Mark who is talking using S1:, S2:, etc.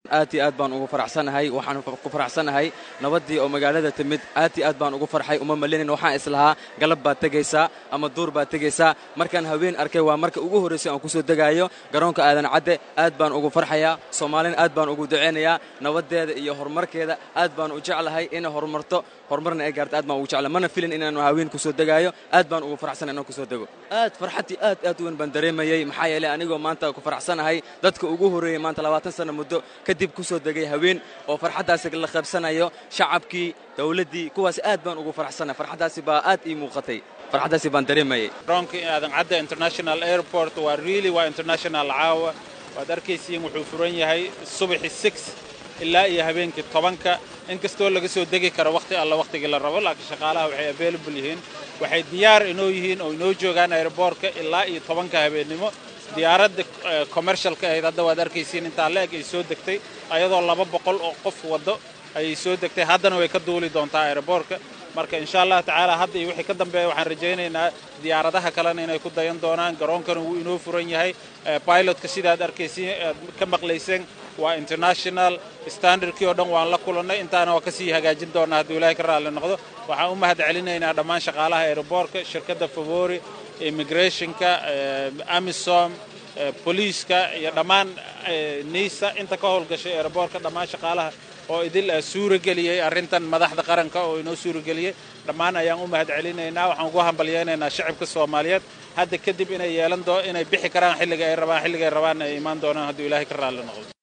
S1: aad iyo aad baan ugu faraxsanahay waxaan ku faraxsanahay nabaddii oo magaalada timid aad iyo aad baan ugu farxay uma malinin waxaan islahaa galab baad tegaysaa ama duur baad tegaysaa markaan haween arkay waa marka ugu horraysay aan kusoo degaayo garoonka aadan cadde aad baan ugu farxayaa soomaalina aad baan ugu ducaynayaa nabaddeeda iyo horumarkeeda aad baan u jeclahay inay horumarto horumarna ay gaarto aad baan ugu jeclahay mana filin inaanu haween kusoo degaayo aad baan ugu faraxsanay inaan kusoo dego aad farxaddii aad aad u weyn baan dareemayey maxaa yeelay anigoo maanta ku faraxsanahay dadka ugu horreeyey maanta labaatan sanno muddo kadib kusoo degay haween oo farxaddaasi la qaybsanayo shacabkii dawladdii kuwaas aad baan ugu faraxsanahay farxaddaasi baa aad ii muuqatay farxaddaasi baan dareemayey
S2: garoonka aadan cadda international airport waa really waa international caawa waad arkaysiin wuxuu furan yahay subaxi six ilaa iyo habeenkii tobanka inkastoo laga soo degi karo wakhti alla wakhtigii la rabo laakiin shaqaalaha waxay available yihiin waxay diyaar inoo yihiin oo inoo joogaan airboortka ilaa iyo tobanka habeennimo diyaaradda commercialka ahayd hadda waad arkaysiin intaa la-eg ay soo degtay ayadoo laba boqol oo qof waddo ayay soo degtay haddana way ka duuli doontaa airboortka marka insha allah tacaala hadda iyo wixii ka dambeeya waxaan rajaynaynaa diyaaradaha kalena inay ku dayan doonaan garoonkana wuu inoo furan yahay pilotka sidaad arkaysiin aad ka maqlayseen waa international standardkii oo dhan waan la kulannay intaana waa kasii hagaajin doonaa hadduu ilaahay ka raalli noqdo waxaan u mahad celinaynaa dhammaan shaqaalaha airboortka shirkadda favori immigrationka amisom boliiska iyo dhammaan nisa inta ka howlgashay airboortka dhammaan shaqaalaha oo idil suurageliyey arrintan madaxda qaranka oo inoo suurageliyey dhammaan ayaan u mahad celinaynaa waxaan ugu hambalyaynaynaa shacibka soomaaliyeed hadda kadib inay yeelan doo inay bixi karaan xilliga ay rabaan xilliga ay rabaan ay imaan doonaan hadduu ilaahay ka raalli noqdo